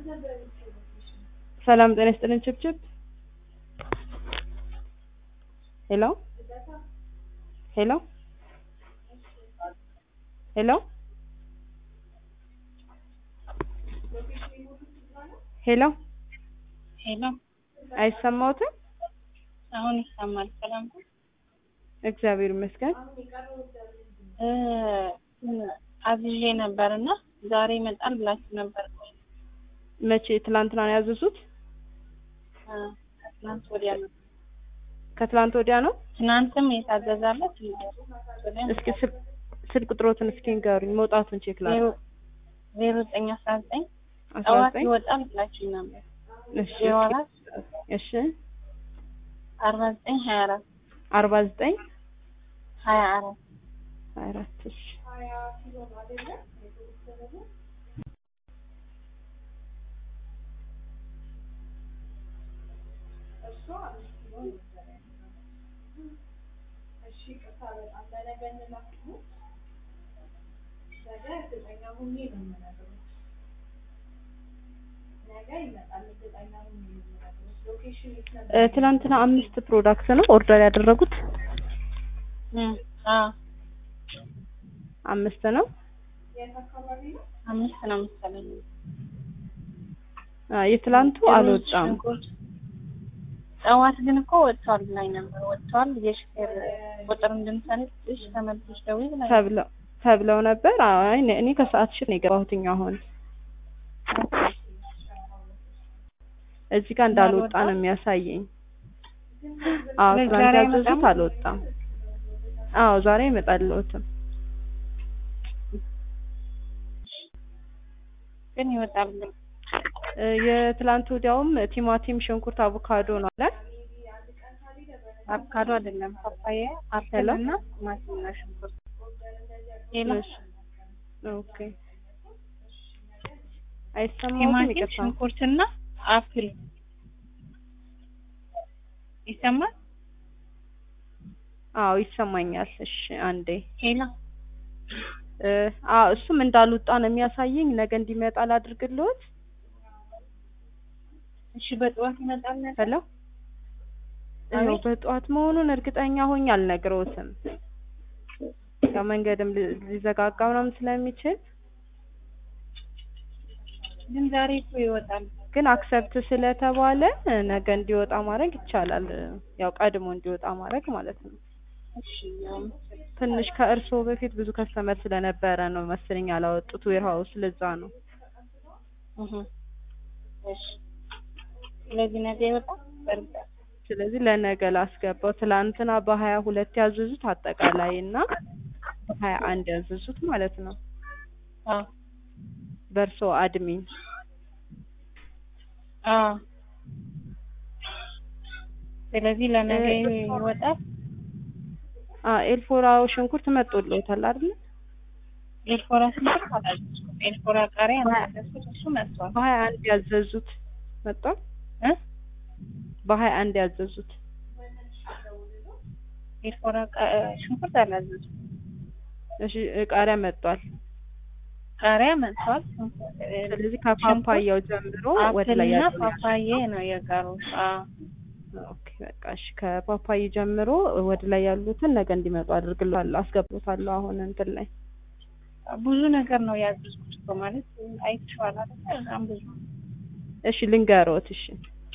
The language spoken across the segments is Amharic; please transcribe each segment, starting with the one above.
ሰላም ጤና ይስጥልን ችብችብ ሄሎ ሄሎ ሄሎ ሄሎ ሄሎ አይሰማዎትም? አሁን ይሰማል። ሰላም ነው? እግዚአብሔር ይመስገን። እ አዝዤ ነበር እና ዛሬ ይመጣል ብላችሁ ነበር። መቼ? ትላንትና ነው ያዘዙት? እ ትናንት ወዲያ ነው። ከትላንት ወዲያ ነው። ትናንትም የታዘዛለ እስኪ ስል- ስልክ ቁጥሮትን እስኪ ንገሩኝ፣ መውጣቱን ቼክ ላ ዜሮ ዘጠኝ አስራ ዘጠኝ አስራ ጠዋት ዘጠኝ ይወጣል ብላችሁ ነበር። እሺ ዜሮ አራት እሺ አርባ ዘጠኝ ሀያ አራት አርባ ዘጠኝ ሀያ አራት ሀያ አራት እሺ እ ትላንትና አምስት ፕሮዳክት ነው ኦርደር ያደረጉት እ አዎ አምስት ነው። አምስት ነው መሰለኝ። አ የትላንቱ አልወጣም ሽንኩርት ጠዋት ግን እኮ ወጥቷል ብላኝ ነበር። ወጥቷል የሹፌር ቁጥር እንድንሰንጥሽ ተመልሰሽ ደውዪ ብላኝ ተብለው ተብለው ነበር። አይ እኔ- እኔ ከሰዓት ሽን ነው የገባሁትኝ አሁን እዚህ ጋር እንዳልወጣ ነው የሚያሳየኝ። አዎ ስለዚህ ትናንት ዛሬ ያዘዙት አይመጣም? አልወጣም። አዎ ዛሬ ይመጣልዎትም። ግን ይወጣል ግን እ የትላንት ወዲያውም ቲማቲም፣ ሽንኩርት፣ አቮካዶ ነው አለ። አቮካዶ አይደለም ፓፓያ፣ አፕል ሄሎ? እና ቲማቲም እና ሽንኩርት። ሌላ እሺ ኦኬ። አይሰማዎትም? ቲማቲም፣ ይቅርታ። ሽንኩርት እና አፕል ይሰማል። አዎ ይሰማኛል። እሺ አንዴ ሌላ እ አዎ እሱም እንዳልወጣ ነው የሚያሳየኝ። ነገ እንዲመጣ ላድርግልዎት። እሺ በጠዋት ይመጣል ነገር ሄሎ ያው አቤት። በጠዋት መሆኑን እርግጠኛ ሆኜ አልነግረውትም። ያው መንገድም ሊ- ሊዘጋጋ ምናምን ስለሚችል ግን ዛሬ እኮ ይወጣል። ግን አክሰፕት ስለተባለ ነገ እንዲወጣ ማድረግ ይቻላል። ያው ቀድሞ እንዲወጣ ማድረግ ማለት ነው። እሺ ያው ትንሽ ከእርስዎ በፊት ብዙ ከስተመር ስለነበረ ነው መሰለኝ ያላወጡት ዌርሃውስ፣ ለዛ ነው። እህ እሺ ስለዚህ ነገ ይወጣል በእርግጥ ስለዚህ ለነገ ላስገባው። ትላንትና በሀያ ሁለት ያዘዙት አጠቃላይ እና በሀያ አንድ ያዘዙት ማለት ነው አዎ በእርስዎ አድሚን አዎ ስለዚህ ለነገ ይወጣል። አ ኤልፎራው ሽንኩርት መጥቶልዎታል አይደል? ኤልፎራ ሽንኩርት አላዘዝኩም። ኤልፎራ ቃሪያ ያዘዝኩት እሱ መጥቷል በሀያ አንድ ያዘዙት መጥቷል። እ በሀያ አንድ ያዘዙት ኤልፎራ ቃ- ሽንኩርት አላዘዝኩም። እሺ ቃሪያ መጥቷል። ቃሪያ መጥቷል። ስለዚህ ከፓፓያው ጀምሮ ወደ ላይ አፕልና ያለው ፓፓዬ ነው የቀሩት። አዎ ኦኬ በቃ እሺ ከፓፓይ ጀምሮ ወደ ላይ ያሉትን ነገ እንዲመጡ አድርግልዋለሁ አስገብቶታለሁ አሁን እንትን ላይ ብዙ ነገር ነው ያዘዝኩት እኮ ማለት አይቼዋለሁ አይደል? በጣም ብዙ እሺ ልንገሮት እሺ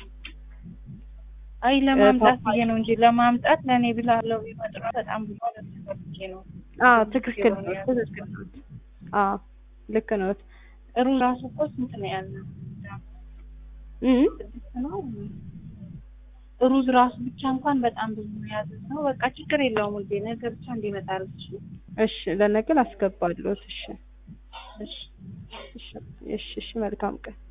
አይ ለማምጣት ፓፓያ- ብዬ ነው እንጂ ለማምጣት ለእኔ ብላለው ቢመጡ ነው በጣም ብዙ ነገር ብዬ ነው። አዎ ትክክል ነው ትክክል ነው አዎ ልክ ነው ሩዝ ራሱ እኮ ስንት ነው ያለው? እ ስድስት ነው። ሩዝ ራሱ ብቻ እንኳን በጣም ብዙ ነው ያዘዝነው። በቃ ችግር የለውም ውዴ፣ ነገ ብቻ እንዲመጣ አድርግሽ። እሺ ለነገ ላስገባለሁት እሺ እሺ እሺ እሺ እሺ መልካም ቀን